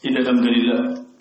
إن الحمد لله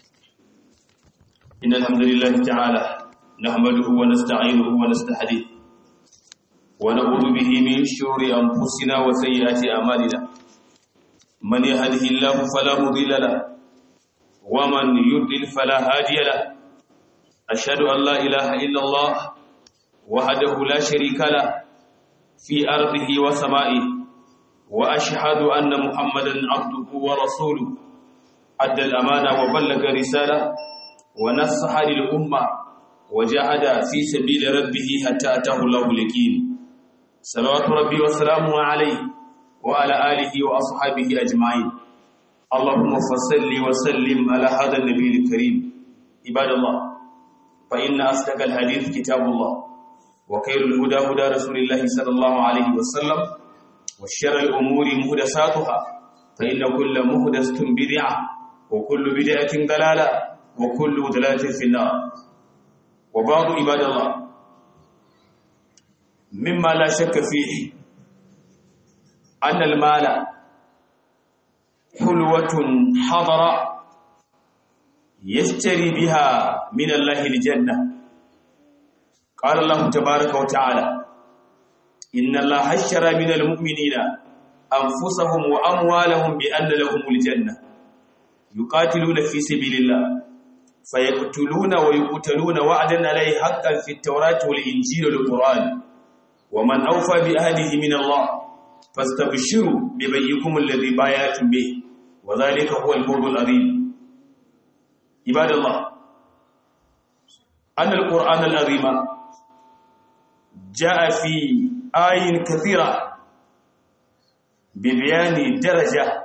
إن الحمد لله تعالى نحمده ونستعينه ونستهديه ونعوذ به من شرور أنفسنا وسيئات أعمالنا من يهده الله فلا مضل له ومن يضلل فلا هادي له أشهد أن لا إله إلا الله وحده لا شريك له في أرضه وسمائه وأشهد أن محمدا عبده ورسوله أدى الأمانة وبلغ رسالة ونصح للأمة وجاهد في سبيل ربه حتى أتاه الله اليقين صلوات ربي وسلامه عليه وعلى آله وأصحابه أجمعين اللهم فصل وسلم على هذا النبي الكريم عباد الله فإن أصدق الحديث كتاب الله وخير الهدى هدى رسول الله صلى الله عليه وسلم وشر الأمور مهدساتها فإن كل مهدسة بدعة وكل بدعة ضلالة وكل ضلالة في النار وبعض عباد الله مما لا شك فيه أن المال حلوة حضر يشتري بها من الله الجنة قال الله تبارك وتعالى إن الله اشترى من المؤمنين أنفسهم وأموالهم بأن لهم الجنة يقاتلون في سبيل الله فيقتلون ويقتلون وعدا عليه حقا في التوراة والإنجيل والقرآن ومن أوفى بأهله من الله فاستبشروا ببيكم الذي بايعتم به وذلك هو الفوز العظيم عباد الله أن القرآن العظيم جاء في آي كثيرة ببيان درجة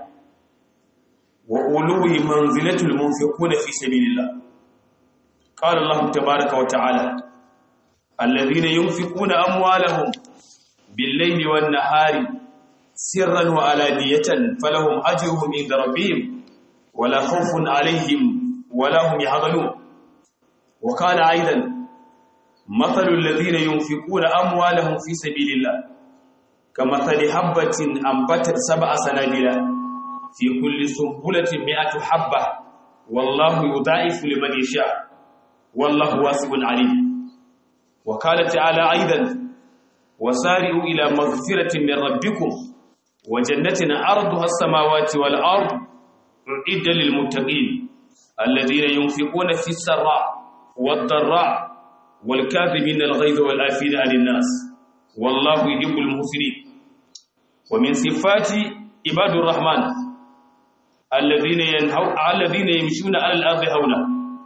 وأولو منزلة المنفقون في سبيل الله قال الله تبارك وتعالى الذين ينفقون أموالهم بالليل والنهار سرا وعلانية فلهم أجرهم عند ربهم ولا خوف عليهم ولا هم يحزنون وقال أيضا مثل الذين ينفقون أموالهم في سبيل الله كمثل حبة أنبتت سبع سنابل في كل سنبلة مئة حبة والله يضاعف لمن يشاء والله واسع عليم وقال تعالى أيضا وسارعوا إلى مغفرة من ربكم وجنة عرضها السماوات والأرض أعد للمتقين الذين ينفقون في السراء والضراء والكاذبين الغيظ والآفين عن الناس والله يحب المحسنين ومن صفات عباد الرحمن الذين ينهوا الذين يمشون على الارض هونا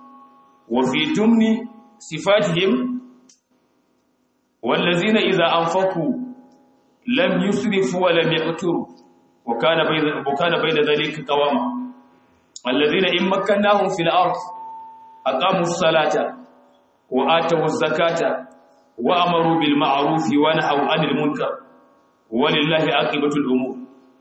وفي ضمن صفاتهم والذين اذا انفقوا لم يسرفوا ولم يقتروا وكان بين وكان بين ذلك قواما الذين ان مكناهم في الارض اقاموا الصلاه واتوا الزكاه وامروا بالمعروف ونهوا عن المنكر ولله عاقبه الامور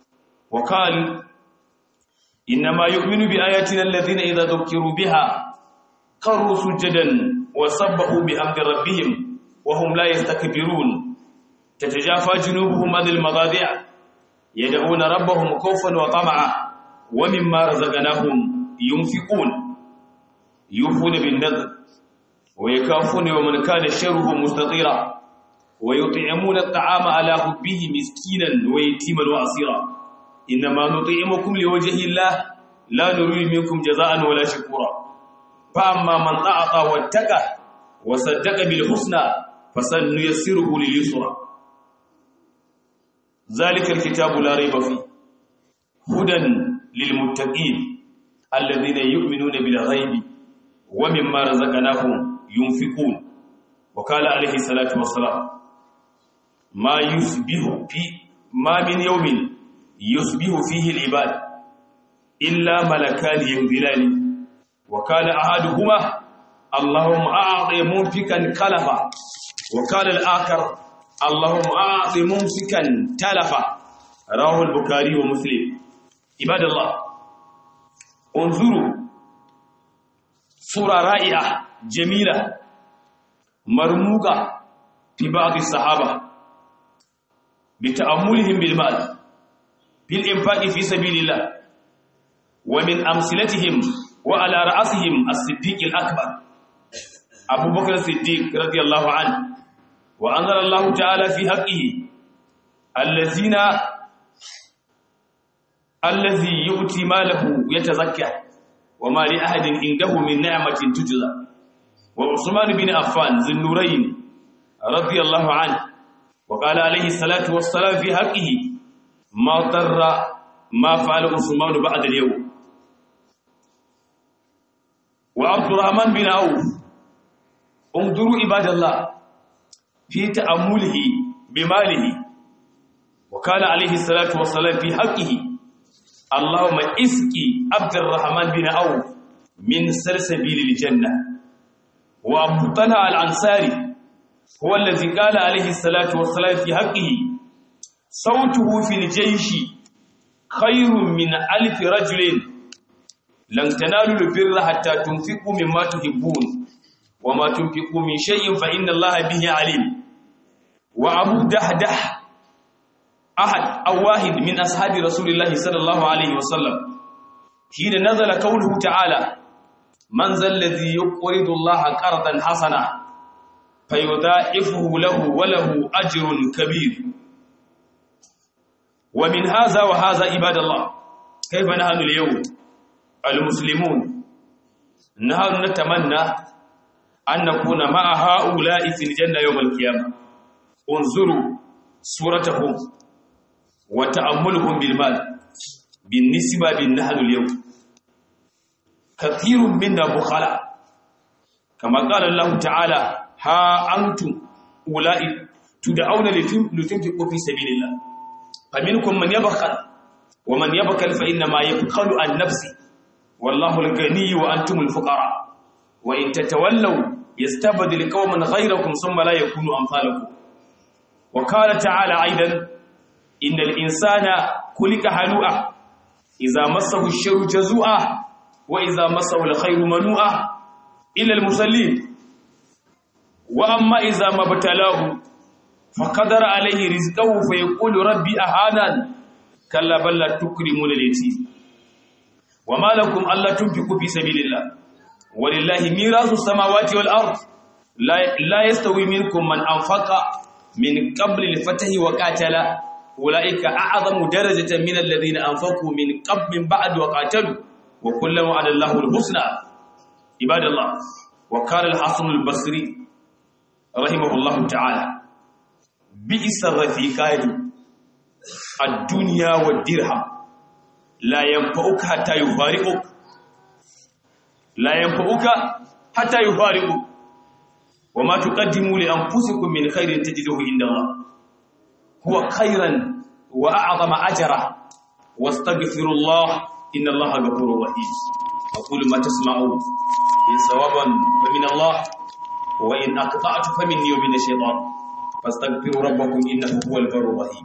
وقال إنما يؤمن بآياتنا الذين إذا ذكروا بها قروا سجدا وسبحوا بحمد ربهم وهم لا يستكبرون تتجافى جنوبهم عن المضاجع يدعون ربهم خوفا وطمعا ومما رزقناهم ينفقون يوفون بالنذر ويكافون ومن كان شره مستطيرا ويطعمون الطعام على حبه مسكينا ويتيما واسيرا إنما نطعمكم لوجه الله لا نريد منكم جزاء ولا شكورا فأما من أعطى واتقى وصدق بالحسنى فسنيسره لليسرى ذلك الكتاب لا ريب فيه هدى للمتقين الذين يؤمنون بالغيب ومما رزقناهم ينفقون وقال عليه الصلاة والسلام ما يصبح في ما من يوم يصبح فيه العباد إلا ملكان ينزلان وكان أحدهما اللهم أعطي منفكا كلفا وقال الآخر اللهم أعطي ممسكا تلفا رواه البخاري ومسلم عباد الله انظروا صورة رائعة جميلة مرموقة في بعض الصحابة بتأملهم بالمال بالإنفاق في سبيل الله ومن أمثلتهم وعلى رأسهم الصديق الأكبر أبو بكر الصديق رضي الله عنه وأنزل الله تعالى في حقه الذين الذي يؤتي ماله يتزكى وما لأحد عنده من نعمة تجزى وعثمان بن عفان ذي النورين رضي الله عنه وقال عليه الصلاة والسلام في حقه ما ضر ما فعل عثمان بعد اليوم وعبد الرحمن بن عوف انظروا عباد الله في تأمله بماله وقال عليه الصلاة والسلام في حقه اللهم اسقي عبد الرحمن بن عوف من سلسبيل الجنة وأبو طلحة الأنصاري هو الذي قال عليه الصلاة والسلام في حقه صوته في الجيش خير من ألف رجل لن تنالوا البر حتى تنفقوا مما تحبون وما تنفقوا من شيء فإن الله به عليم وأبو دحدح أحد أو واحد من أصحاب رسول الله صلى الله عليه وسلم حين نزل قوله تعالى من ذا الذي يقرض الله قرضا حسنا فيضاعفه له وله أجر كبير ومن هذا وهذا عباد الله كيف نحن اليوم المسلمون نحن نتمنى أن نكون مع هؤلاء في الجنة يوم القيامة انظروا صورتهم وتأملهم بالمال بالنسبة بالنحن اليوم كثير منا بخلاء كما قال الله تعالى ها أنتم أولئك تدعون لتنفقوا في سبيل الله فمنكم من يبخل ومن يبخل فإنما يبخل عن نفسه والله الغني وأنتم الفقراء وإن تتولوا يستبدل قوما غيركم ثم لا يكونوا أمثالكم وقال تعالى أيضا إن الإنسان خلق هلوعا إذا مسه الشر جزوعا وإذا مسه الخير منوعا إلا المصلين وأما إذا ما ابتلاه فقدر عليه رزقه فيقول ربي أهانا كلا بل لا تكرمون اليتيم وما لكم ألا تنفقوا في سبيل الله ولله ميراث السماوات والأرض لا, لا يستوي منكم من أنفق من قبل الفتح وقاتل أولئك أعظم درجة من الذين أنفقوا من قبل من بعد وقاتلوا وكل وعد الله الحسنى عباد الله وقال الحسن البصري رحمه الله تعالى بئس الرفيقان الدنيا والدرهم لا ينفعك حتى يفارقك لا ينفعك حتى يفارقك وما تقدموا لأنفسكم من خير تجده عند الله هو خيرا وأعظم أجرا واستغفر الله إن الله غفور رحيم أقول ما تسمعون إن صوابا فمن الله وإن أقطعت فمني ومن الشيطان فاستغفروا ربكم إنه هو البر الرحيم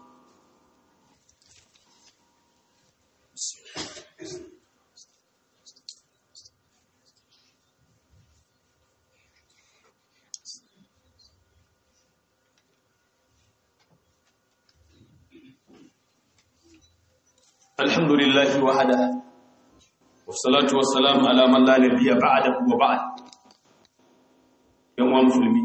الحمد لله وحده والصلاة والسلام على من لا نبي بعده وبعد yan musulmi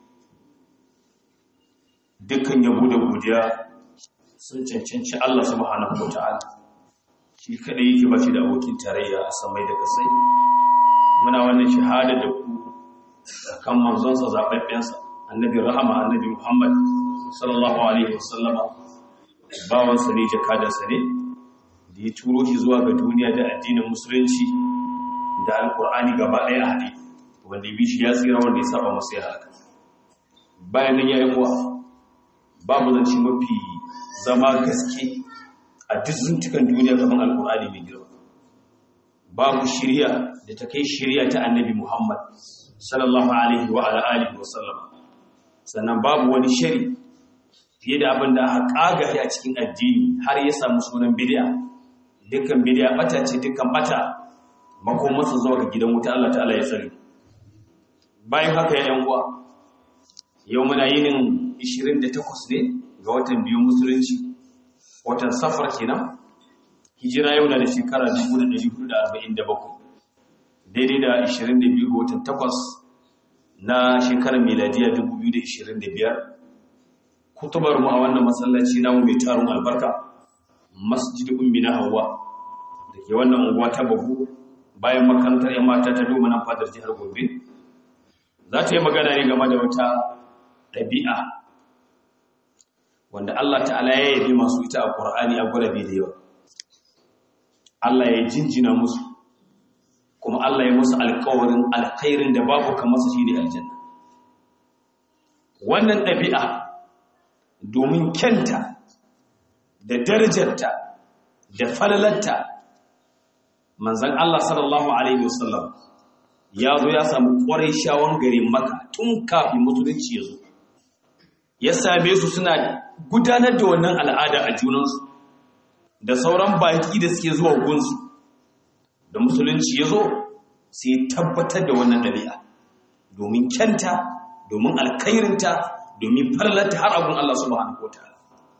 dukkan yabo da godiya sun cancanci Allah subhanahu wataala shi kadai yake bashi da abokin tarayya a samai da kasai muna wannan shahada da ku kan manzon sa zababben sa annabi rahama annabi Muhammad sallallahu alaihi wasallama bawan sa ne jakada sa ne da ya turo shi zuwa ga duniya da addinin musulunci da alkur'ani gaba ɗaya a haɗe wanda ya bi shi ya tsira wanda ya saba masu ya haka bayan nan ya yi muwa babu zance mafi zama gaske a duk zuntukan duniya gaban alkur'ani mai girma babu shirya da ta kai shirya ta annabi muhammad sallallahu alaihi wa ala alihi wa sallam sannan babu wani shari fiye da abin da aka kagare a cikin addini har ya samu sunan bid'a dukkan bid'a bata ce dukkan bata makomansa zuwa ga gidan wuta Allah ta'ala ya tsare bayan haka ya uwa yau muna yinin 28 ne ga watan biyu musulunci watan safar kenan hijira yau na da shekara 1447 daidai da 22 ga watan 8 na shekarar miladiya 2025 kutubar mu a wannan masallaci namu mai tarin albarka masjid ummi na hawa da ke wannan unguwa ta babu bayan makarantar yan mata ta doma nan fadar jihar gobe za ta yi magana ne game da wata ɗabi'a wanda Allah ta'ala ya yabi masu ita a ƙur'ani a gurabe da yawa Allah ya jinjina musu kuma Allah ya musu alƙawarin alkhairin da babu kamar su shine aljanna wannan ɗabi'a domin kyanta da darajarta da falalarta manzan Allah sallallahu alaihi wasallam ya zo ya samu ƙwarai shawon garin maka tun kafin musulunci ya zo ya same su suna gudanar da wannan al'ada a junansu da sauran baki da suke zuwa gunsu da musulunci ya zo sai tabbatar da wannan ɗabi'a domin kyanta domin alkairinta domin farlata har abun Allah subhanahu wataala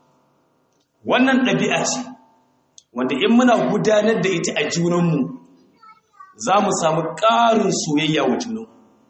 wannan ɗabi'a ce wanda in muna gudanar da ita a junanmu za mu samu ƙarin soyayya wa junanmu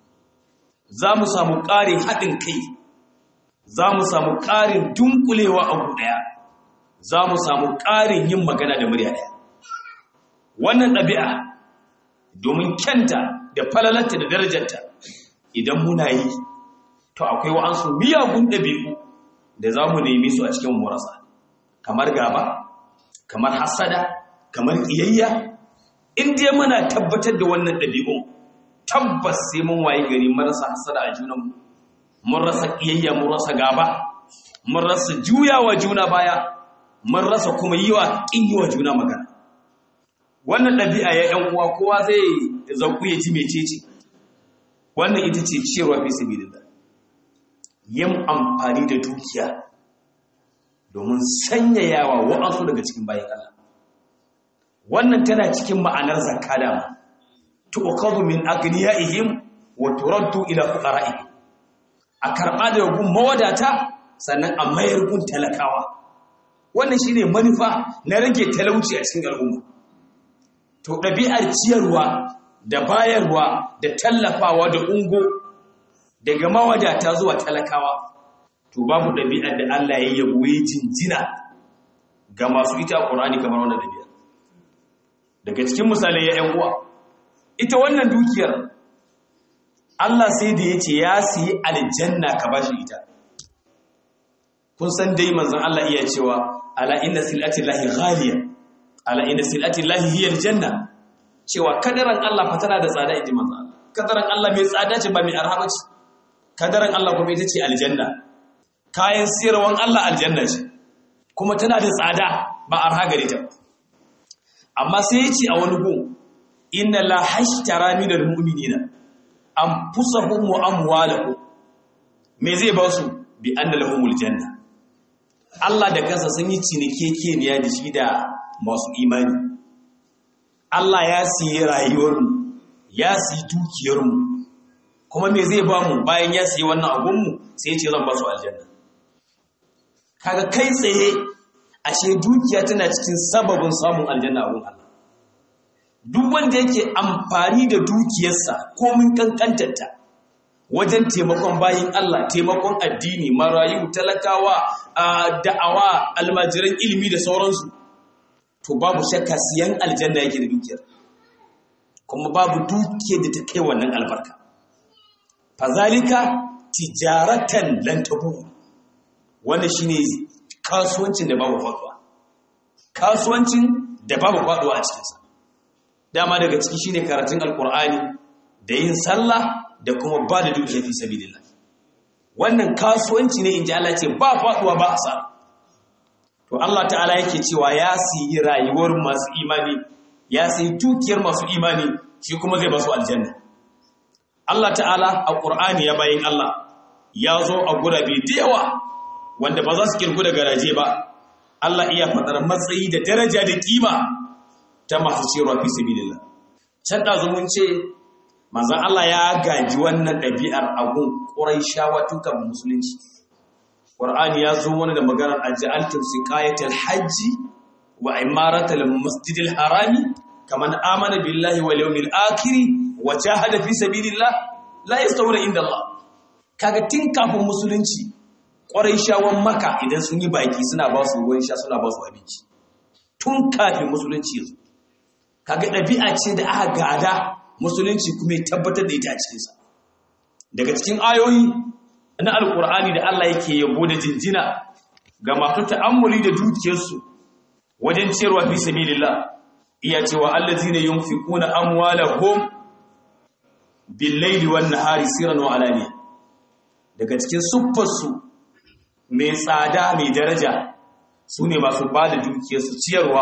za mu samu ƙarin haɗin kai za mu samu ƙarin dunkulewa a ɗaya za mu samu ƙarin yin magana da murya ɗaya wannan ɗabi'a domin kyanta da falalarta da darajarta idan muna yi to akwai wa'ansu miyagun ɗabi'u da za mu nemi su a cikin murasa kamar gaba kamar hasada kamar iyayya in dai muna tabbatar da wannan ɗabi'un tabbas sai mun waye gari marasa hasada a junanmu mun rasa iyayya mun rasa gaba mun rasa juyawa juna baya mun rasa kuma yi wa ƙin yi wa juna magana wannan ɗabi'a ya ‘yan uwa kowa zai zauku ya ji mecece wannan ita ce ciyarwa fi sabilillah yin amfani da dukiya domin sanyayawa wa'ansu daga cikin bayan Allah wannan tana cikin ma'anar zakka da tuqadu min aghniyaihim wa turaddu ila fuqara'ihim a karɓa da gun mawadata sannan a mayar gun talakawa wannan shine manufa na rage talauci a cikin al'umma to ɗabi'ar ciyarwa da bayarwa da tallafawa da ungo daga mawadata zuwa talakawa to babu ɗabi'ar da Allah ya yabo ya jinjina ga masu ita Qur'ani kamar wannan ɗabi'a daga cikin misalai ya ƴan uwa ita wannan dukiyar Allah sai da yace ya siyi aljanna ka bashi ita kun san dai manzon Allah iya cewa ala inna silati llahi ghaliya ala inna silati llahi hiya aljanna cewa kadaran Allah fa tana da tsada inji manzon Allah kadaran Allah mai tsada ce ba mai arha ba ce kadaran Allah kuma ita ce aljanna kayan siyarwan Allah aljanna ce kuma tana da tsada ba arha gare ta amma sai ya ce a wani gun inna la hashtara minal mu'minina anfusahum wa amwalahum me zai ba su bi anna lahumul janna Allah da kansa sun yi cinikekeniya da shi da masu imani Allah ya siye rayuwarmu ya siyi dukiyarmu kuma me zai ba mu bayan ya siye wannan abunmu sai ya ce zan ba su aljanna kaga kai tsaye ashe dukiya tana cikin sababin samun aljanna abun Allah duk wanda yake amfani da dukiyarsa komin kankantarta wajen taimakon bayin Allah taimakon addini marayu talakawa da'awa almajiran ilimi da sauransu to babu shakka siyan aljanna yake da dukiyar kuma babu dukiyar da ta kai wannan albarka fazalika tijaratan lan tabu wannan shine kasuwancin da babu faduwa kasuwancin da babu faduwa a cikinsa dama daga ciki shine karatun alkur'ani da yin sallah da kuma ba da dukiya fi sabilillah wannan kasuwanci ne inji Allah ce ba faduwa ba asara to Allah ta'ala yake cewa ya siyi rayuwar masu imani ya siyi dukiyar masu imani shi kuma zai ba su aljanna Allah ta'ala a Qur'ani ya bayin Allah ya zo a gurabe da yawa wanda ba za su kirgu da garaje ba Allah iya faɗar matsayi da daraja da kima ta masu cewa fi sabilillah can ɗazu mun ce manzon Allah ya gaji wannan ɗabi'ar abun Qurayshawa tukan musulunci Qur'ani ya zo wani da maganar aj'altum siqayatal hajji wa imaratal masjidil harami kaman amana billahi wal yawmil akhir wa jahada fi sabilillah la yastawuna inda Allah kaga tun kafin musulunci ƙwarai shawon maka idan sun yi baki suna ba su ruwan sha suna ba su abinci tun kafin musulunci yanzu kaga ɗabi'a ce da aka gada musulunci kuma ya tabbatar da ita a cikinsa daga cikin ayoyi na alkur'ani da Allah yake yabo da jinjina ga masu ta'ammuli da dukiyarsu wajen ciyarwa fi sabilillah iya cewa allazina yunfiquna amwalahum bil-laili wan-nahari sirran wa alaniya daga cikin siffarsu mai tsada mai daraja su ne masu ba da dukiyarsu ciyarwa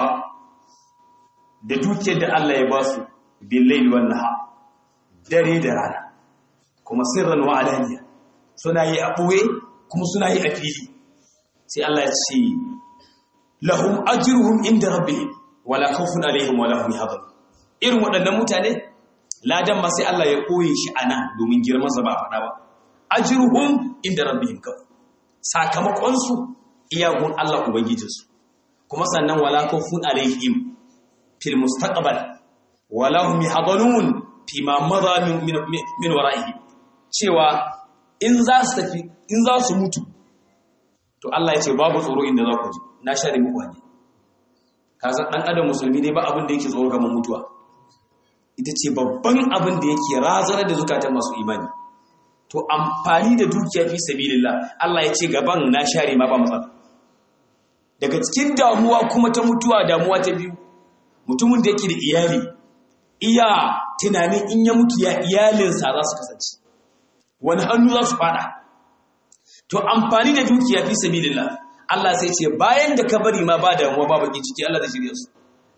da dukiyar da Allah ya ba su billahi wannan ha dare da rana kuma sirran wa alaniya suna yi a ɓoye kuma suna yi a fili sai Allah ya ce lahum ajruhum inda rabbihim wala khawfun alaihim wala hum yahzanun irin waɗannan mutane ladan ma sai Allah ya koye shi anan domin girman sa ba faɗa ba ajruhum inda rabbihim kawai sakamakonsu iyagun Allah Ubangijinsu kuma sannan wala kawfun alaihim fil mustaqbal wala hum yahzanun fi ma madha min min wara'ihi cewa in za su tafi in za su mutu to Allah ya ce babu tsoro inda za ku ji na share muku hanya kaza dan adam musulmi ne ba abin da yake tsoro kamar mutuwa ita ce babban abin da yake razanar da zukatan masu imani to amfani da dukiya fi sabilillah Allah ya ce gaban na share ma ba matsala daga cikin damuwa kuma ta mutuwa damuwa ta biyu mutumin da yake da iyali iya tunanin in ya mutu ya iyalinsa za su kasance wani hannu za su fada to amfani da dukiya fi sabilillah Allah sai ce bayan da ka bari ma ba damuwa ba baki ciki Allah zai shirye su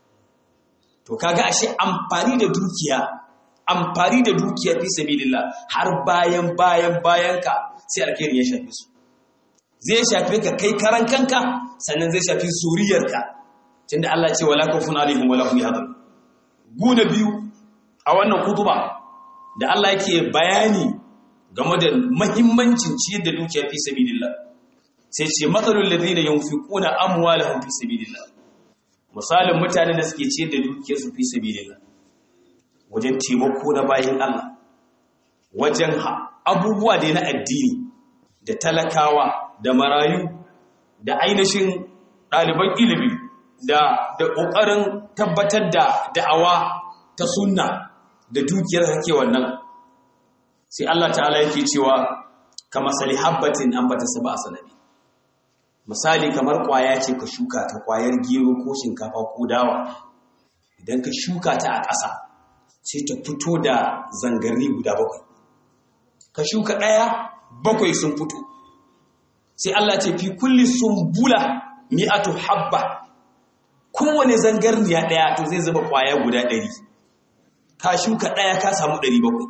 to kaga ashe amfani da dukiya amfani da dukiya fi sabilillah har bayan bayan bayan ka sai alkhairi ya shafe su zai shafe ka kai karan kanka sannan zai shafi suriyarka tunda Allah ce wala kafun alaihim wala hum yahzanun guna biyu a wannan kutuba da Allah yake bayani game da mahimmancin ciyar da dukiya fi sabilillah sai ce matsalul ladina yunfiquna amwalahum fi sabilillah misalin mutanen da suke ciyar da dukiyarsu fi sabilillah wajen taimako na bayan Allah wajen abubuwa da na addini da talakawa da marayu da ainihin ɗaliban ilimi da da ƙoƙarin tabbatar da da'awa ta sunna da dukiyar hake wannan sai Allah ta'ala yake cewa kama sali habbatin an bata saba a sanadi misali kamar ƙwaya ce ka shuka ta ƙwayar gero ko shinkafa ko dawa idan ka shuka ta a ƙasa sai ta fito da zangarni guda bakwai ka shuka ɗaya bakwai sun fito sai Allah ce fi kulli sumbula mi'atu habba kowane zangarniya ɗaya to zai zuba ƙwaya guda ɗari ka shuka ɗaya ka samu ɗari bakwai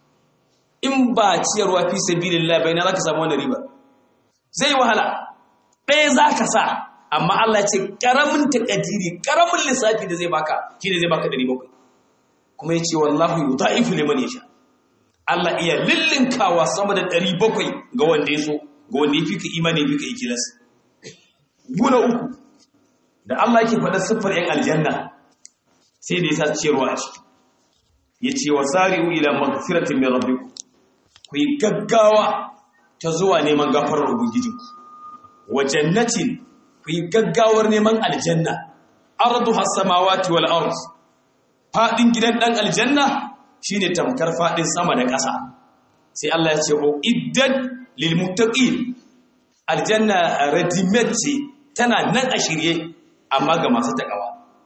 in ba ciyarwa fi sabilillah bai na za ka samu wani riba zai wahala ɗaya za ka sa amma Allah ce ƙaramin takadiri ƙaramin lissafi da zai baka shi ne zai baka ɗari bakwai kuma ya ce wallahu yi ta'ifu liman ya sha Allah iya lillinkawa sama da ɗari bakwai ga wanda ya so ga wanda ya fi ka imani fi ka ikilas guna uku da Allah ke faɗa siffar ‘yan aljanna sai da ya sa ciyarwa a ciki ya ce wa sari'u ila magfiratin min rabbiku ku yi gaggawa ta zuwa neman gafarar ubangijinku wa jannatin ku yi gaggawar neman aljanna ardu has-samawati wal ard fadin gidan dan aljanna shine tamkar fadin sama da ƙasa sai Allah ya ce o iddat lil muttaqin aljanna readymade ce tana nan a shirye amma ga masu takawa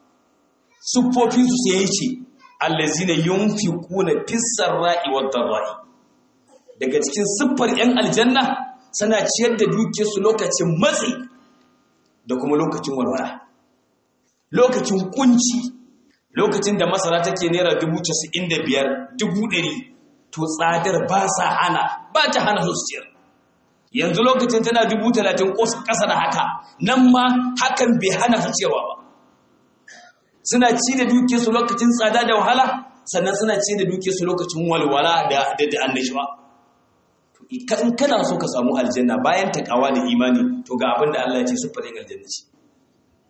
sufofin su sai yace allazina yunfiquna fis sarra'i wad dharra'i daga cikin siffar yan aljanna suna ciyar da dukiyarsu lokacin matsi da kuma lokacin walwala lokacin kunci lokacin da masara take naira dubu casa'in da biyar dubu ɗari to tsadar ba sa hana ba ta hana su ciyar yanzu lokacin tana dubu talatin ƙasa da haka nan ma hakan bai hana su ciyarwa ba suna ci da dukiyarsu lokacin tsada da wahala sannan suna ci da dukiyarsu lokacin walwala da da annashuwa in kana so ka samu aljanna bayan takawa da imani to ga abin da Allah ya ce suffarin aljanna ce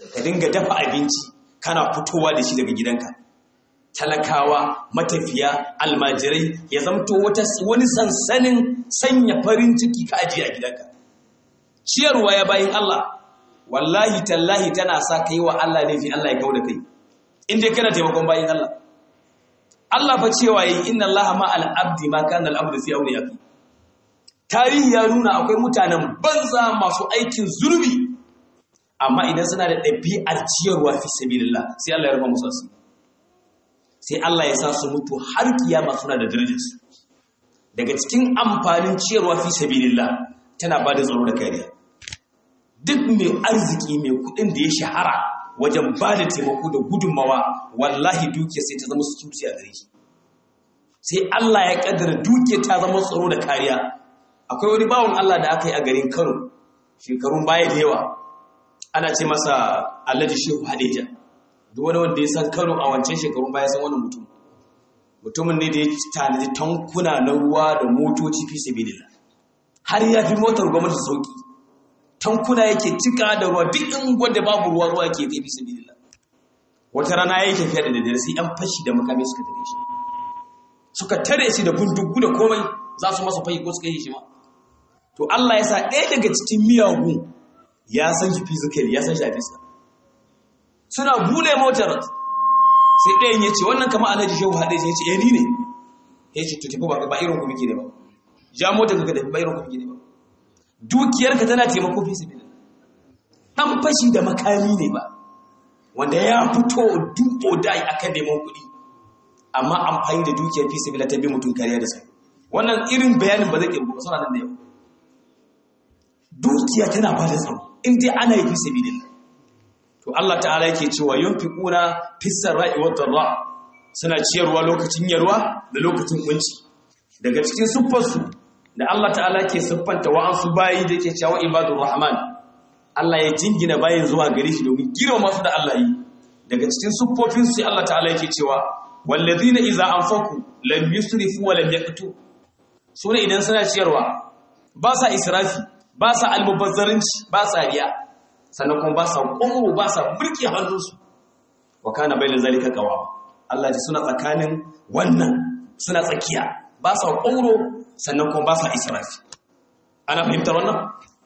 ka dinga dafa abinci kana fitowa da shi daga gidanka talakawa matafiya almajirai ya zamto wata wani sansanin sanya farin ciki ka ajiye a gidanka ciyarwa ya bayin Allah wallahi tallahi tana sa kai wa Allah laifi Allah ya kauda kai in dai kana taimakon bayin Allah Allah fa cewa yi inna Allah ma al-abdi ma kana al-abdu fi awliyati tarihi ya nuna akwai mutanen banza masu aikin zurbi amma idan suna da ɗabi'ar ciyarwa fi sabilillah sai Allah ya rufa musu asiri sai Allah ya sa su mutu har kiyama suna da darajarsu daga cikin amfanin ciyarwa fi sabilillah tana ba da tsaro da kariya duk mai arziki mai kuɗin da ya shahara wajen ba da taimako da gudunmawa wallahi duke sai ta zama security a gare shi sai Allah ya kaddara duke ta zama tsaro da kariya akwai wani bawon Allah da aka yi a garin Kano shekarun baya da yawa ana ce masa Alhaji Shehu Hadeja duk wani wanda ya san Kano a wancan shekarun baya san wani mutum mutumin ne da ya tanadi tankuna na ruwa da motoci fi sabilillah har ya fi motar gwamnati sauki tankuna yake cika da ruwa duk in gwada babu ruwa ruwa ke kai fi sabilillah wata rana ya yi tafiya da daddare sai an fashi da makami suka tare shi suka tare shi da bindigu da komai za su masa fayi ko suka yi shi ma to Allah ya sa ɗaya daga cikin miyagu ya san shi physically ya san shi a fiska suna bude motar sai ɗayan ya ce wannan kama alhaji shehu haɗe ya ce ni ne ya ce to tafi ba irin ku muke ne ba ja motar ka tafi ba irin ku muke ne ba dukiyarka tana taimako fi su ɗan fashi da makami ne ba wanda ya fito duko dai akan neman kuɗi amma amfani da dukiyar fi sabila ta bi mutum kariya da sai wannan irin bayanin ba zai ke ba suna nan da yau dukiya tana ba da tsaro in dai ana yi fi sabilillah to Allah ta'ala yake cewa yunfiquna fis sarai wa dharra suna ciyarwa lokacin yarwa da lokacin kunci daga cikin siffarsu da Allah ta'ala ke siffanta wa'ansu bayi da yake cewa ibadur rahman Allah ya jingina bayin zuwa gare shi domin girma masu da Allah yi daga cikin siffofin su Allah ta'ala yake cewa wallazina idza anfaqu lam yusrifu wa lam yaqtu sune idan suna ciyarwa ba sa israfi ba sa almubazzarinci ba sa riya sannan kuma ba sa ƙwaro ba sa burke hannunsu wa kana bai da zalika kawa Allah ji suna tsakanin wannan suna tsakiya ba sa ƙwaro sannan kuma ba sa israfi ana fahimtar wannan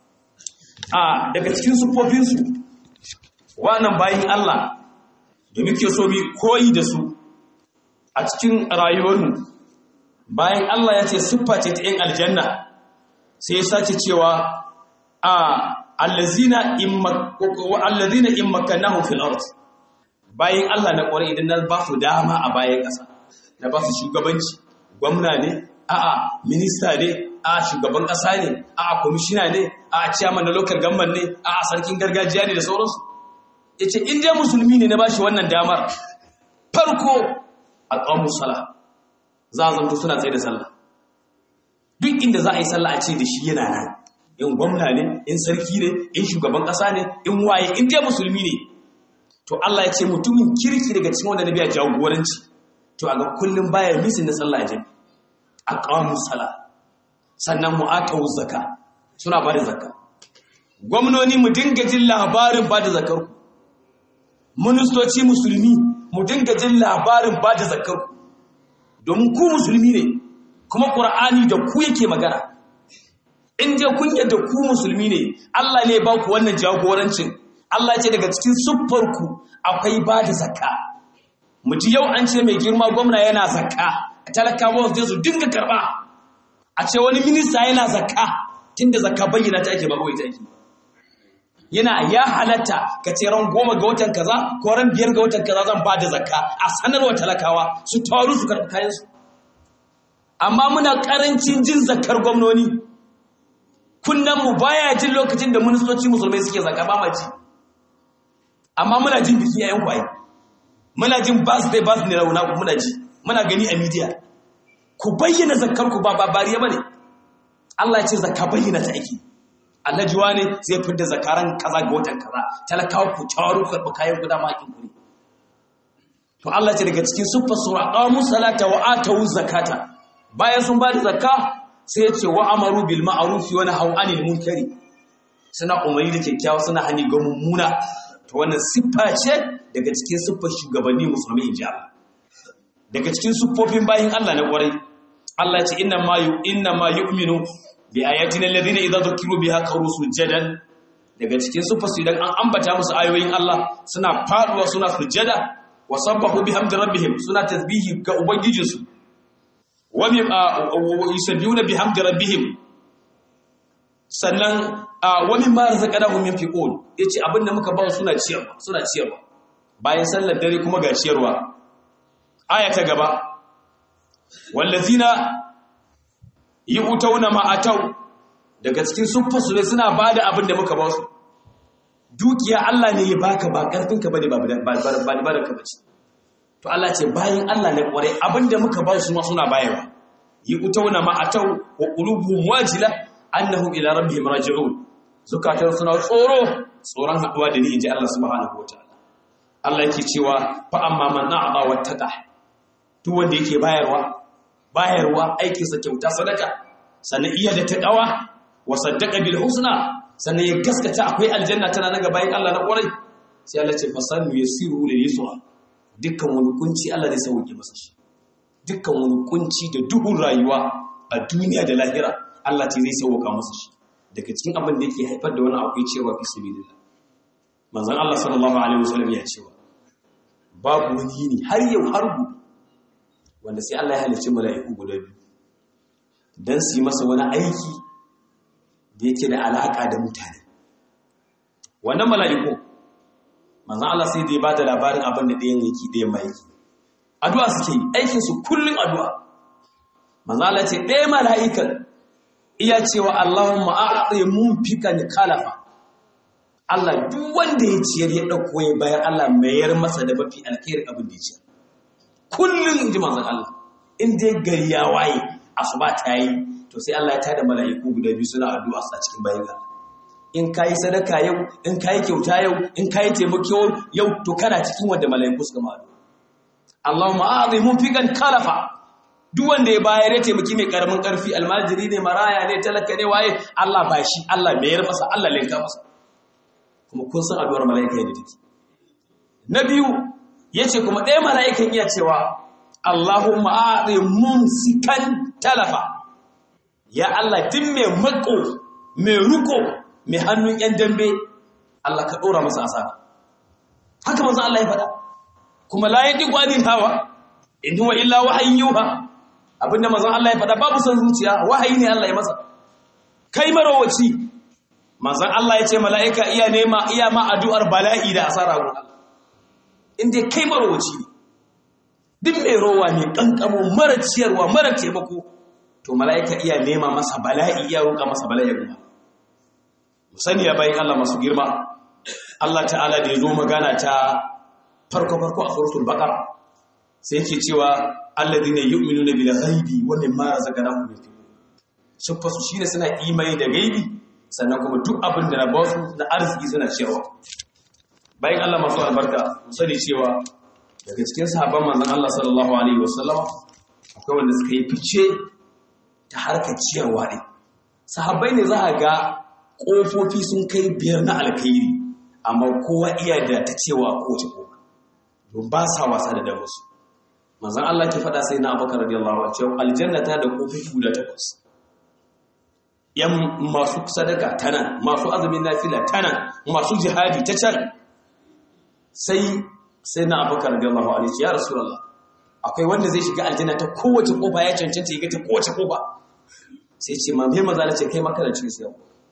a daga cikin sufofinsu wannan bayin Allah da muke so bi koyi da su a cikin rayuwarmu bayan Allah ya ce siffa ce ta 'yan aljanna sai ya sace cewa a allazina allazina in makkanahu fil ard bayan Allah na kware idan na ba su dama a bayan ƙasa na ba su shugabanci gwamna ne a'a minista ne a'a shugaban ƙasa ne a'a kwamishina ne a'a chairman na local government ne a'a sarkin gargajiya ne da sauransu yace in dai musulmi ne na bashi wannan damar farko aqamu sala za a zanto suna tsaye da sallah duk inda za a yi sallah a ce da shi yana nan in gwamna ne in sarki ne in shugaban ƙasa ne in waye in dai musulmi ne to Allah ya ce mutumin kirki daga cikin wanda na biya jagoranci to a ga kullum baya misin na sallah jami a ƙawamun sala sannan mu'atawu zaka suna ba da zaka gwamnoni mu dinga jin labarin ba da zakar ku ministoci musulmi mu dinga jin labarin ba da zakar ku domin ku musulmi ne kuma ƙur'ani da ku yake magana in je kun yadda ku musulmi ne Allah ne ba ku wannan jagorancin Allah ce daga cikin siffarku akwai ba da zakka muji yau an ce mai girma gwamna yana zakka talakawa su su dinga karba a ce wani minista yana zakka tunda zakka bayyana ta ake ba kawai ta ake yana ya halatta ka ce ran goma ga watan kaza ko ran biyar ga watan kaza zan ba da zakka a sanarwa talakawa su taru su karɓi kayansu amma muna ƙarancin jin zakkar gwamnoni mu baya jin lokacin da ministoci musulmai suke zaka ba ma ji amma muna jin biki yayin kwaye muna jin birthday birthday rauna muna ji muna gani a media ku bayyana zakkar ku ba bariya bane Allah ya ce zakka bayyana ta aiki Allah jiwa ne zai fitar zakaran kaza ga watan kaza talakawa ku tawaru ku karɓi kayan guda ma kin kuri to Allah ce daga cikin suffa sura qamu salata wa atu zakata bayan sun ba da zakka sai ya ce wa amaru bil ma'arufi wani hau anil munkari suna umarni da kyakkyawa suna hani ga mummuna to wannan siffa ce daga cikin siffar shugabanni musulmi in ji Allah daga cikin siffofin bayin Allah na kwarai Allah ce inna ma yu inna ma yu'minu bi ayatina alladhina idza dhukiru biha qalu sujadan daga cikin siffar su idan an ambata musu ayoyin Allah suna faduwa suna sujada wa sabbahu bihamdi rabbihim suna tasbihi ga ubangijinsu wa bi yusabbihuna bihamdi rabbihim sannan wani ma razaqnahum yunfiqun yace abinda muka ba suna ciyarwa suna ciyarwa bayan sallar dare kuma ga ciyarwa aya ta gaba wallazina yu'tawna ma ataw daga cikin suffar su ne suna bada abinda muka ba su dukiya Allah ne ya baka ba karfin ka bane ba ba ba da ka bace to Allah ce bayan Allah ne kware abinda muka ba su ma suna bayarwa yu'tawna ma ataw wa qulubuhum wajila annahum ila rabbihim raji'un zukatan suna tsoro tsoron haduwa da ni inji Allah subhanahu wataala Allah yake cewa fa amma man a'ta wattaqa duk wanda yake bayarwa bayarwa aikin sa kyauta sadaka sannan iya da taqwa wa saddaqa bil husna sannan ya gaskata akwai aljanna tana nan bayan Allah na kwarai sai Allah ce fasanu yasiru lil yusra dukkan wani kunci Allah zai sauke masa shi dukkan wani kunci da duhun rayuwa a duniya da lahira Allah ce zai sauka masa shi daga cikin abin da yake haifar da wani akwai cewa fi sabilillah manzon Allah sallallahu alaihi wasallam ya cewa babu wani yini har yau har gobe wanda sai Allah ya halicci mala'iku guda biyu dan su yi masa wani aiki da yake da alaka da mutane wannan mala'iku manzon Allah sai da ya bada labarin abin da ɗayan yake ɗayan mai yake addu'a suke yi aikin su kullun addu'a manzon Allah ce ɗaya mala'ikan iya cewa Allahumma a'ti munfikan kalafa Allah duk wanda ya ciyar ya dauko ya bayar Allah mayar masa da mafi alkhairin abin da ya ciyar kullun inji manzon Allah in dai gari ya waye asuba ta yi to sai Allah ya tada mala'iku guda biyu suna addu'a a cikin bayan Allah in kai sadaka yau in kai kyauta yau in kai taimako yau to kana cikin wanda mala'iku suka ma addu'a Allahumma a'ti munfikan kalafa duk wanda ya bayar ya taimaki mai karamin karfi almajiri ne maraya ne talaka ne waye Allah ba shi Allah mayar masa Allah linka masa kuma kun san addu'ar mala'ika yadda take na biyu yace kuma ɗaya mala'ikan iya cewa Allahumma a'ti mumsikan talafa ya Allah din mai mako mai ruko mai hannun yan dambe Allah ka dora masa asara haka manzo Allah ya faɗa kuma la yadi gwadin hawa in huwa illa wahayin yuha abinda manzon Allah ya faɗa babu son zuciya wahayi ne Allah ya masa kai marowaci manzon Allah ya ce mala'ika iya nema iya ma addu'ar bala'i da asara gun Allah inda kai marowaci ne duk mai rowa ne kankamo mara ciyarwa mara taimako to mala'ika iya nema masa bala'i iya roƙa masa bala'i gun mu sani ya bayin Allah masu girma Allah ta'ala da ya zo magana ta farko farko a suratul baqara sai yake cewa alladhina yu'minuna bil ghaibi wa mimma razaqnahum yunfiqun suffa su shine suna imani da gaibi sannan kuma duk abin da na ba su na arziki suna cewa bayan Allah masu albarka mu sani cewa daga cikin sahabban manzon Allah sallallahu alaihi wasallam akwai wanda suka yi fice ta harkar ciyarwa ne sahabbai ne za a ga kofofi sun kai biyar na alkhairi amma kowa iya da ta cewa kowace kofa don ba sa wasa da damusu manzan Allah ke faɗa sai na abokan radiyallahu anhu cewa aljanna ta da kofofi guda takwas yan masu sadaka tana masu azumin nafila tana masu jihadi ta can sai sai na abokan radiyallahu anhu ya rasulullah akwai wanda zai shiga aljanna ta kowace kofa ya cancanta ya ga ta kowace kofa sai ce ma mai maza ce kai makarar cikin sai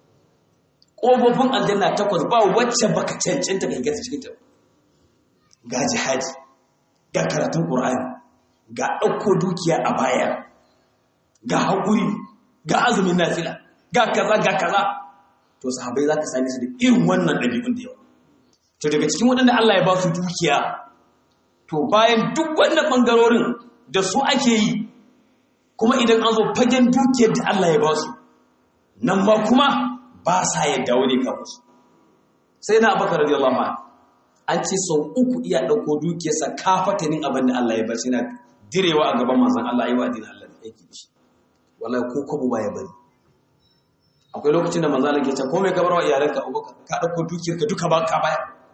kofofin aljanna takwas ba wacce baka cancanta ka ga cikin ta ga jihadi ga karatun ƙur'ani ga ɗauko dukiya a baya ga haƙuri ga azumin nafila ga kaza ga kaza to sahabai za ka sami su da irin wannan ɗabi'un da yawa to daga cikin waɗanda Allah ya ba su dukiya to bayan duk wannan ɓangarorin da su ake yi kuma idan an zo fagen dukiyar da Allah ya ba su nan ma kuma ba sa yadda wani kan musu sai na abakar radiyallahu anhu an ce sau uku iya ɗauko dukiyarsa kafatanin abin da Allah ya bar shi na direwa a gaban manzan Allah yi wa dinin Allah da yake shi wallahi ko kwabo ba ya bari akwai lokacin da manzan Allah ke ce ko mai gabar wa iyalanka abubakar ka ɗauko dukiyarka duka ba ka baya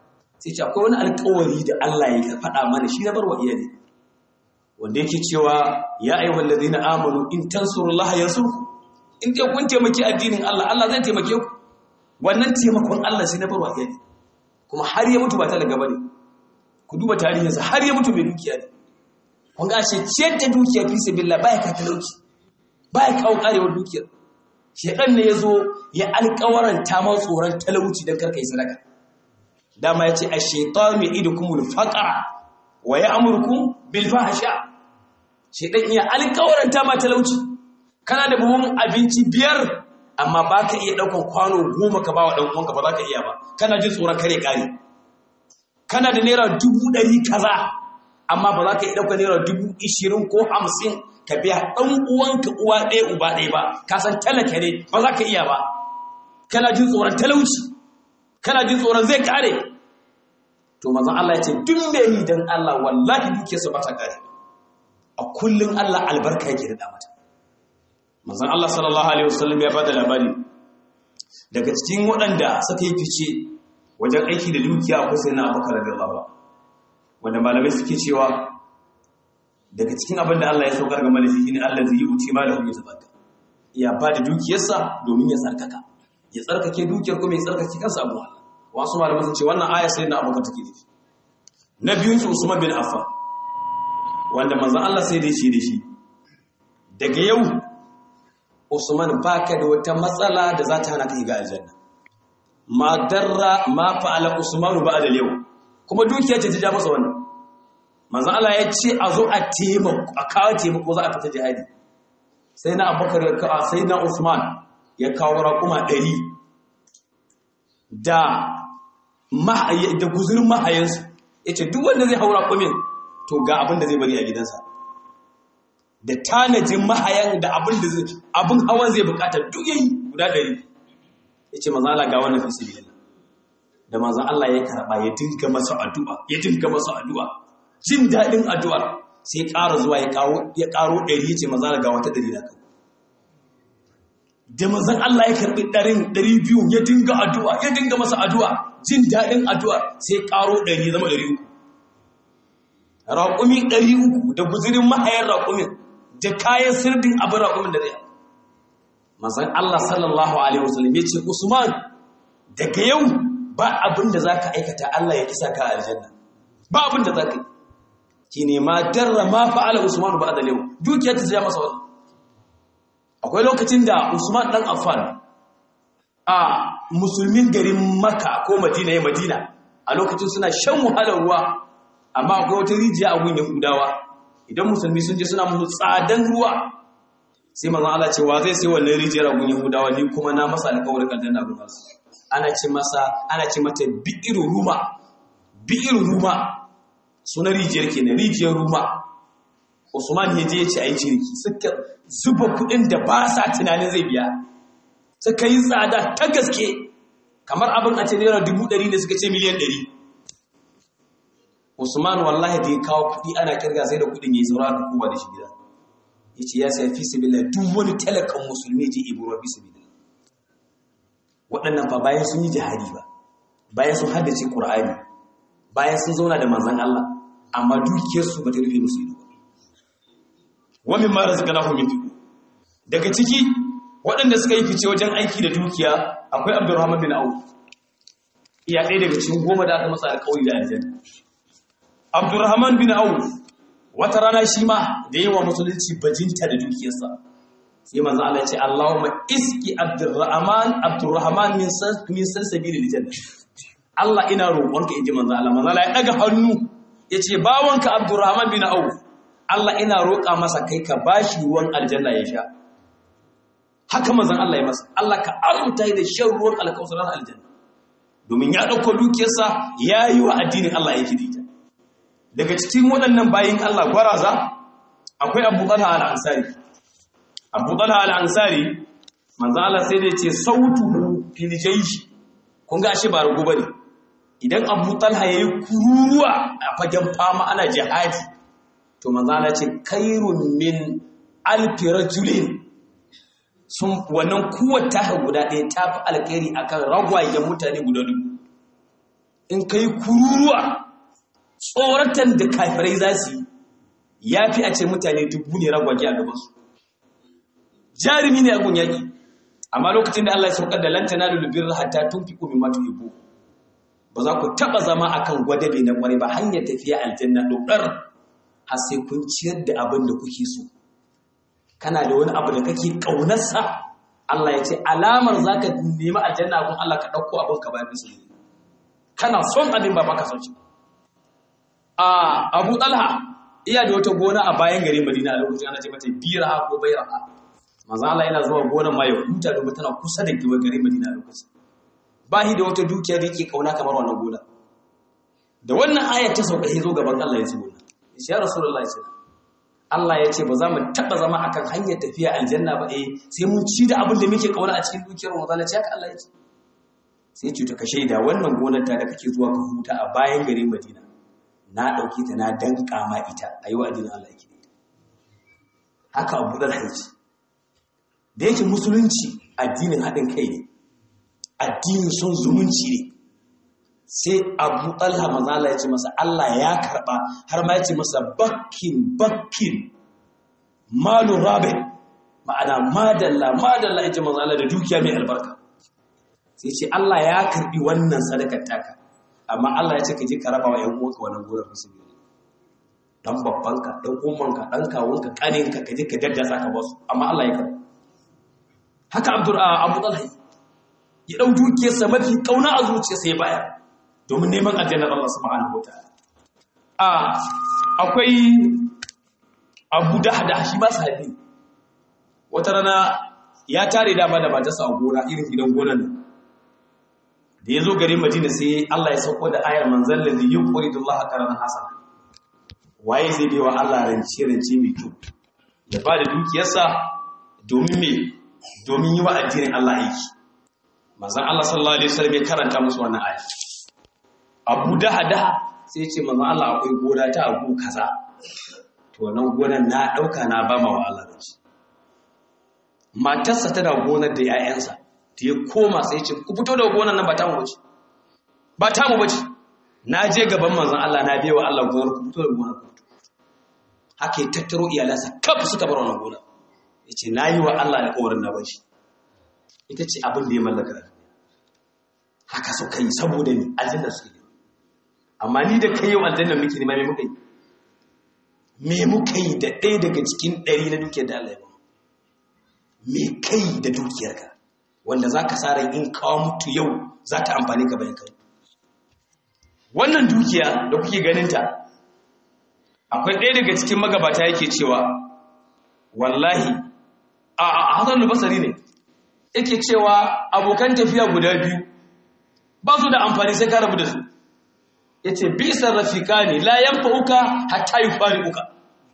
sai ce akwai wani alƙawari da Allah ya faɗa mana shi na barwa iyali wanda yake cewa ya ayyuhal ladina amanu in tansurullaha yansurku in dai kun taimaki addinin Allah Allah zai taimake ku wannan taimakon Allah sai na barwa iyali kuma har ya mutu ba talaga bane ku duba tarihinsa har ya mutu mai dukiya ne kun ga shi ciyar da dukiya fi sabilillah baya ka talauci baya kawo karewar dukiyar shedan ne yazo ya alƙawaranta ma tsoron talauci dan karka yi sadaka dama yace ash-shaytanu ya'idukumul faqra wa ya'murukum bil fahsha shedan ya alƙawaranta ma talauci kana da buhun abinci biyar amma baka iya daukan kwano goma ka bawa dan uwanka ba za ka iya ba kana jin tsoron kare kare kana da naira dubu ɗari kaza amma ba za ka yi ɗauka naira dubu ishirin ko hamsin ka biya ɗan uwanka uwa ɗaya uba ɗaya ba ka san talaka ne ba za ka iya ba kana jin tsoron talauci kana jin tsoron zai kare to mazan Allah ya ce duk mai yi don Allah wallahi dukiyarsa ba ta kare a kullum Allah albarka yake da mata mazan Allah sallallahu alaihi wasallam ya bada labari daga cikin waɗanda suka yi fice wajen aiki da dukiya ko sai na abubakar radiyallahu wanda malamai suke cewa daga cikin abin da Allah ya saukar ga malaki shine Allah zai yi uci malahu ya zabaka ya ba da dukiyarsa domin ya tsarkaka ya tsarkake dukiyar kuma ya tsarkake kansa abu wasu malamai sun ce wannan aya sai na abubakar take nufi na biyun su Usman bin Affan wanda manzon Allah sai da shi da shi daga yau Usman baka da wata matsala da za ta hana ka shiga aljanna ma darra ma fa'ala usmanu ba'da yau kuma dukiya ce ta ja masa wannan manzo Allah ya ce a zo a taimako a kawo taimako za a fita jihadi sai na abubakar ya kawo sai na usman ya kawo raƙuma ɗari da da guzurin mahayansu ya ce duk wanda zai hau raƙumin to ga abin da zai bari a gidansa da tanajin mahayan da abin da zai abin hawan zai bukata duk yayi guda ɗari ya ce maza Allah ga wannan fisi da maza Allah ya karɓa ya dinga masa addu'a ya dinga masa addu'a jin daɗin addu'ar sai ƙara zuwa ya ƙaro ɗari ya ce maza Allah ga wata ɗari na kawo da mazan Allah ya karɓi ɗarin ɗari biyu ya dinga addu'a ya dinga masa addu'a jin daɗin addu'a sai ƙaro ɗari zama ɗari uku raƙumi ɗari uku da guzirin mahayar raƙumin da kayan sirdin abin raƙumin da zai manzon Allah sallallahu alaihi wasallam yace Usman daga yau ba abin da zaka aikata Allah ya kisa ka aljanna ba abin da zaka yi kine ma darra ma fa'ala Usman ba da yau dukiyar ta masa wannan akwai lokacin da Usman dan Affan a musulmin garin Makka ko Madina ya Madina a lokacin suna shan wahalar ruwa amma akwai wata rijiya a gun Yahudawa idan musulmi sun je suna musu tsadan ruwa sai manzon Allah ce wa zai sai wannan rijiyar gun Yahudawa ni kuma na masa alƙawarin aljanna gun su ana ce masa ana ce mata bi'iru ruma bi'iru ruma suna rijiyar kenan rijiyar ruma Usman ya je ya ce ayi ciniki suka zuba kuɗin da ba sa tunanin zai biya suka yi tsada ta gaske kamar abin a ce naira dubu ɗari ne suka ce miliyan ɗari Usman wallahi da ya kawo kuɗi ana kirga sai da kuɗin ya yi saura da kowa da shi gida ya ce ya sai fi sabila duk wani talakan musulmi je ibuwa fi sabila waɗannan ba bayan sun yi jihadi ba bayan sun haddace ƙur'ani bayan sun zauna da manzan Allah amma dukiyarsu ba ta rufe musu ido wa min ma razaqnahum min daga ciki waɗanda suka yi fice wajen aiki da dukiya akwai Abdurrahman bin Auf iya ɗaya daga cikin goma da aka masa alƙawari da aljanna Abdurrahman bin Auf wata rana shi ma da yawa musulunci bajinta da dukiyarsa sai manzo Allah ya ce Allahumma iski Abdurrahman Abdurrahman min san min san sabilil janna Allah ina roƙonka inji manzo Allah manzo Allah ya daga hannu yace bawanka Abdurrahman bin Auf Allah ina roƙa masa kai ka bashi ruwan aljanna ya sha haka manzon Allah ya masa Allah ka arzuta da shan ruwan alkausaran aljanna domin ya dauko dukiyarsa yayi wa addinin Allah yake dita daga cikin waɗannan bayin Allah gwaraza akwai Abu Talha al-Ansari Abu Talha al-Ansari manzo Allah sai da yace sautuhu fil jaysh kun ga shi ba rugu bane idan Abu Talha yayi kururuwa a fagen fama ana jihadi to manzo Allah ce kairun min alfi rajulin sun wannan kuwata guda ɗaya ta fi alkhairi akan ragwayen mutane guda dubu in kai kururuwa tsoratan da kafirai za su yi ya fi a ce mutane dubu ne ragwage a gabansu jarumi ne a gun yaƙi amma lokacin da Allah ya saukar da lantana da lubin hatta tun fi ƙumi matu ibu ba za ku taɓa zama a kan gwadabe na ƙwarai ba hanyar tafiya aljanna ɗaukar har sai kun ciyar da abin da kuke so kana da wani abu da kake ƙaunarsa Allah ya ce alamar za ka nemi aljanna abin Allah ka ɗauko abin ka bayan bisa kana son abin ba baka son shi a abu ɗalha iya da wata gona a bayan gari madina a lokacin ana ce mata bira ko bairaha manzo Allah yana zuwa gonar ma ya huta domin tana kusa da giwa gari madina a lokacin ba shi da wata dukiya da yake kauna kamar wannan gona da wannan ayar ta sauka zo gaban Allah ya ce gona ya rasulullahi sallallahu Allah ya ce ba za mu taɓa zama akan hanyar tafiya aljanna ba eh sai mun ci da abin da muke kauna a cikin dukiyar mu zalla ce haka Allah ya ce sai ce to ka shaida wannan gonar ta da kake zuwa ka huta a bayan garin Madina na dauke ta na danka ma ita ayi wa addinin Allah yake haka Abu Dal Haji da yake musulunci addinin haɗin kai ne addinin son zumunci ne sai abu talha mazala ya ce masa Allah ya karɓa har ma ya ce masa bakkin bakkin malu rabe ma'ana madalla madalla ya ce mazala da dukiya mai albarka sai ce Allah ya karɓi wannan sadakar taka amma Allah ya ce ka je ka raba wa ‘yan uwanka wannan gonar musulmi dan babbanka dan ummanka dan kawunka kaninka ka je ka daddasa ka basu amma Allah ya karɓi haka abdur abu talha ya ɗau dukiyarsa mafi ƙauna a zuciyarsa ya bayar domin neman aljannar Allah subhanahu wataala a akwai Abu Dahda shi ba sahabi wata rana ya tare dama da matarsa a gona irin gidan gonan nan da ya zo garin Madina sai Allah ya sauko da ayar manzal ladhi yuqridu Allah qaranan hasana waye zai bai wa Allah rance rance mai kyau ya ba da dukiyarsa domin me domin yi wa addinin Allah aiki manzon Allah sallallahu alaihi wasallam ya karanta musu wannan ayar abu daha sai ce manzon Allah akwai gona ta abu kaza to nan gonan na dauka na ba ma wa Allah da shi matarsa tana gonar da 'ya'yansa ta ya koma sai ce ku fito da gonar nan ba ta mu bace ba ta mu bace na je gaban manzon Allah na biya wa Allah gonar ku fito da gonar ku haka ya tattaro iyalansa kaf suka bar wannan gonar yace nayi wa Allah alƙawarin na bashi ita ce abin da ya mallaka haka suka yi saboda ni aljanna suke yi amma ni da kai yau aljanna muke nema me muka yi me muka yi da ɗaya daga cikin ɗari na dukiyar da Allah ya ba me kai da dukiyarka wanda za ka sa in kawo mutu yau za ta amfani ka bayan kai wannan dukiya da kuke ganinta akwai ɗaya daga cikin magabata yake cewa wallahi a hasan basari ne yake cewa abokan tafiya guda biyu ba su da amfani sai ka rabu da su ya ce bisar rafika ne layan fa'uka hatta yi fari uka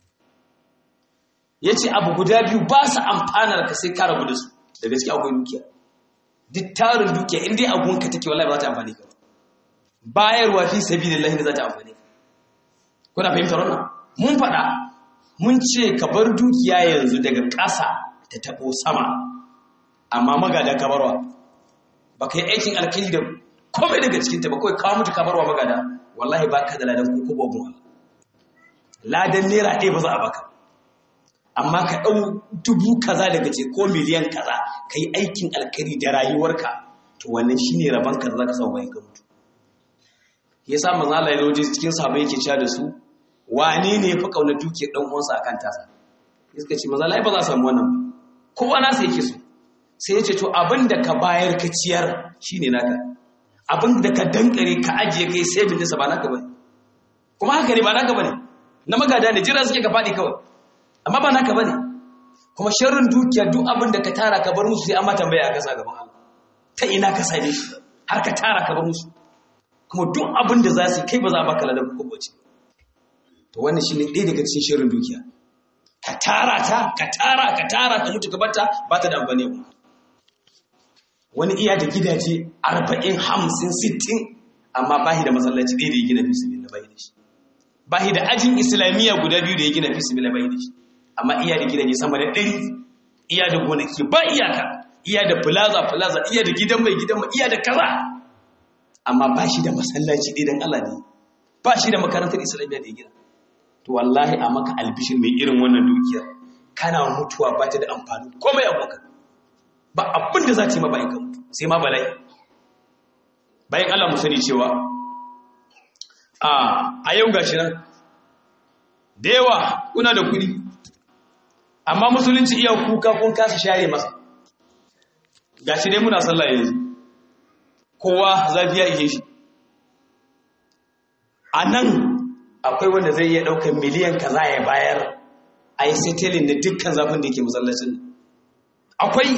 ya ce abu guda biyu ba su amfanar ka sai ka rabu da su da gaske akwai dukiya duk tarin dukiya inda ya agunka take wallahi ba za ta amfani ka bayarwa fi sabi da lahi da za ta amfani ka kuna fahimtar wannan mun faɗa mun ce ka bar dukiya yanzu daga ƙasa ta taɓo sama amma magada ka barwa ba ka yi aikin alkali da komai daga cikinta ba kawai kawo mutu ka barwa magada wallahi ba ka da ladan ko ko babu ladan naira ɗaya ba za a baka amma ka ɗau dubu kaza daga ce ko miliyan kaza ka yi aikin alkari da rayuwarka to wannan shi ne rabon ka za ka sau bayan ka mutu ya sa manzo Allah ya zo cikin sahabbai yake cewa da su wane ne ya fi kaunar dukiyar dan uwansa akan tasa suka ce manzo Allah ba za a samu wannan kowa nasa yake so sai ya ce to abin da ka bayar ka ciyar shine naka abin da ka dankare ka ajiye kai sai bin nisa ba naka bane kuma haka ne ba naka bane na magada ne jira suke ka faɗi kawai amma ba naka bane kuma sharrin dukiya duk abin da ka tara ka bar musu sai an ma tambaya a kasa gaban Allah ta ina ka same shi har ka tara ka bar musu kuma duk abin da za su kai ba za a baka ladan ko bace to wannan shine ɗaya daga cikin sharrin dukiya ka tara ta ka tara ka tara ka mutu ka barta ba ta da amfani ba wani iya da gidaje 40 50 60 amma bahi da masallaci ɗaya da ya gina fi sabilillah bai da shi bahi da ajin islamiyya guda biyu da ya gina fi sabilillah bai da shi amma iya da gidaje sama da 100 iya da gonaki ba iyaka iya da plaza plaza iya da gidan mai gidan mai iya da kaza amma ba shi da masallaci ɗaya don Allah ne ba shi da makarantar islamiyya da ya gina to wallahi a maka albishin mai irin wannan dukiyar kana mutuwa ba ta da amfani komai aboka ba abin da za ta yi ma bayan ka mutu sai ma bala'i bayan Allah mu sani cewa a yau gashi nan da yawa kuna da kuɗi amma musulunci iya kuka kun kasa share masa gashi dai muna sallah yanzu kowa zafi ya ike shi a nan akwai wanda zai iya ɗaukar miliyan kaza ya bayar a yi setelin da dukkan zafin da yake masallacin akwai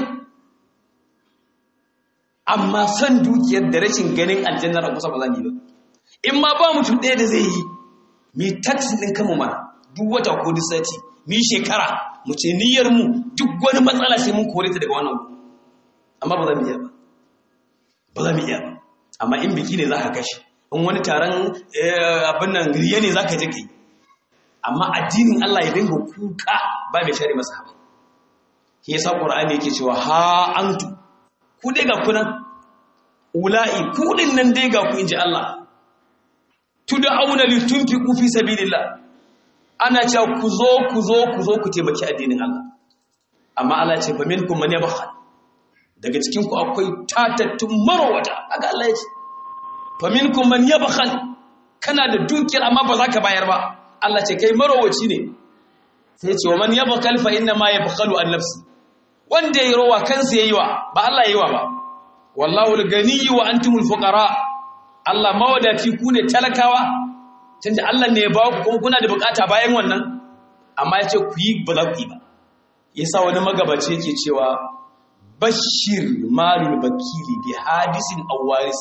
amma son dukiyar da rashin ganin aljannar a kusa ba za mu yi ba in ma ba mutum ɗaya da zai yi mi taxi ɗin kama mana duk wata ko duk sati mi shekara mu ce niyyar mu duk wani matsala sai mun kore ta daga wannan amma ba za mu iya ba ba za mu iya ba amma in biki ne za ka kashe in wani taron abin nan riya ne za ka je kai amma addinin Allah ya dinga kuka ba mai share masa haɓa ke yasa ƙur'ani yake cewa ha antu ku dai ga kunan ula'i ku din nan dai ga ku inji Allah tud'auna litunfiqu fi sabilillah ana cewa ku zo ku zo ku zo ku taimaki addinin Allah amma Allah ya ce fa minkum man yabkhal daga cikin ku akwai tatattun marwata kaga Allah ya ce fa minkum man yabkhal kana da dukiyar amma ba za ka bayar ba Allah ce kai marowaci ne sai ce wa man yabkhal fa inna ma yabkhalu an nafsi wanda yayi rowa kansa yayi wa ba Allah yayi wa ba wallahu al-ghani wa antumul fuqara Allah mawadaci ku ne talakawa tunda Allah ne ya ba ku kuma kuna da bukata bayan wannan amma ya ce ku yi ba za ku yi ba yasa wani magabaci yake cewa bashir malul bakili bi hadisin awaris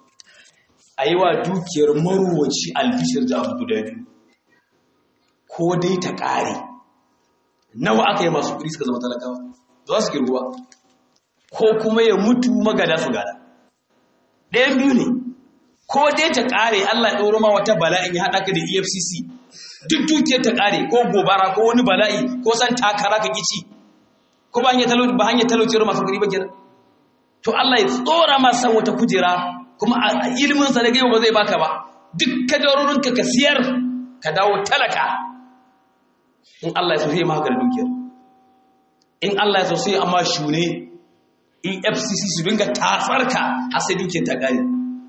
aiwa dukiyar marwaci albishir da abu guda biyu ko dai ta ƙare nawa aka yi masu kuɗi suka zama talakawa za su girguwa ko kuma ya mutu magada su gada ɗayan biyu ne ko dai ta ƙare Allah ya ɗoro ma wata bala'in ya haɗa ka da EFCC duk dukiyar ta ƙare ko gobara ko wani bala'i ko san takara ka kici ko ba hanyar talauci ba hanyar talauci masu kuɗi ba kenan to Allah ya tsora ma san wata kujera kuma a ilimin sa da gaiwa ba zai baka ba duk kadarorinka ka siyar ka dawo talaka in Allah ya so sai ma haka da dukiyar in Allah ya so sai amma shune EFCC su dinga tatsarka har sai dukiyar ta ƙare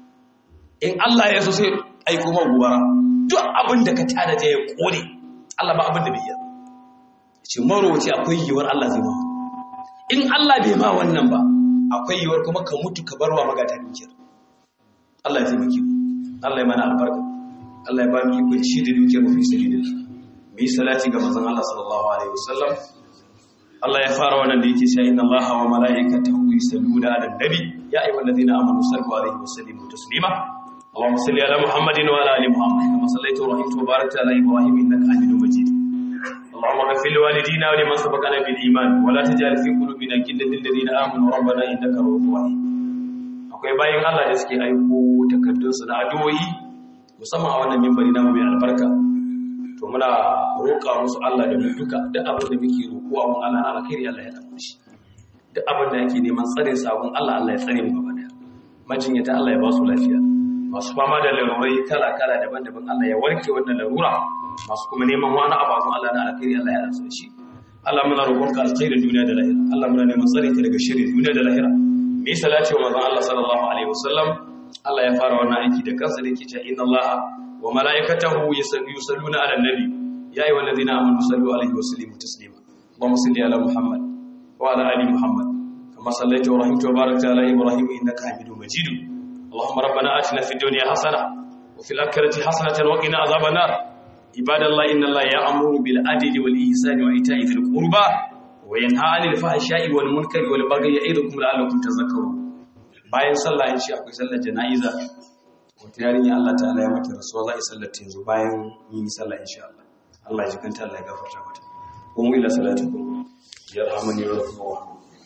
in Allah ya so sai aiko ma gobara duk abin da ka tada ta ya kone Allah ba abin da bai yi ce marowaci akwai yiwuwar Allah zai ma in Allah bai ma wannan ba akwai yiwuwar kuma ka mutu ka barwa magata dukiyar Allah ya taimake mu Allah ya mana albarka Allah ya ba mu ikon ci da dukiyar mu fi sabilillah mu yi salati ga manzon Allah sallallahu alaihi wasallam Allah ya fara wannan da yake cewa inna Allaha wa malaikatahu yusalluna 'alan nabi ya ayyuhallazina amanu sallu alaihi wa sallimu taslima اللهم صل على محمد وعلى ال محمد كما صليت ورحمت وباركت على ابراهيم انك حميد مجيد اللهم اغفر لوالدينا ولمن سبقنا بالايمان ولا تجعل في قلوبنا غلا للذين امنوا ربنا انك رؤوف رحيم akwai bayan Allah da suke aiko takardun su na addu'o'i musamman a wannan mimbari na mai albarka to muna roƙa musu Allah da mu duka duk abin da muke roƙo a gun Allah na alkhairi Allah ya damu shi duk abin da yake neman tsare sabon Allah Allah ya tsare mu gaba daya majinyata Allah ya ba su lafiya masu fama da larurai kala-kala daban-daban Allah ya warke wannan larura masu kuma neman wani ababun Allah na alkhairi Allah ya rasu da shi Allah muna roƙon ka alkhairin duniya da lahira Allah muna neman tsare ka daga shirin duniya da lahira me salati wa manzon Allah sallallahu alaihi wasallam Allah ya fara wannan aiki da kansa da yake cewa inna Allah wa malaikatahu yusalluna ala nabi ya ayyuhal ladina amanu sallu alaihi wa sallimu taslima Allahumma salli ala Muhammad wa ala ali Muhammad kama sallaita wa rahimta wa barakta ala Ibrahim innaka Hamidum Majid اللهم ربنا آتنا في الدنيا حسنة وفي الآخرة حسنة وقنا عذاب النار عباد الله إن الله يأمر بالعدل والإحسان وإيتاء ذي القربى وينهى عن الفحشاء والمنكر والبغي يعظكم لعلكم تذكرون bayan sallah in shi akwai sallar jana'iza wata yarinya Allah ta'ala ya mata rasuwa za a yi sallar ta yanzu bayan yin sallah insha Allah Allah ya jikanta Allah ya gafarta mata kuma ila salatu yarhamani wa rahmuhu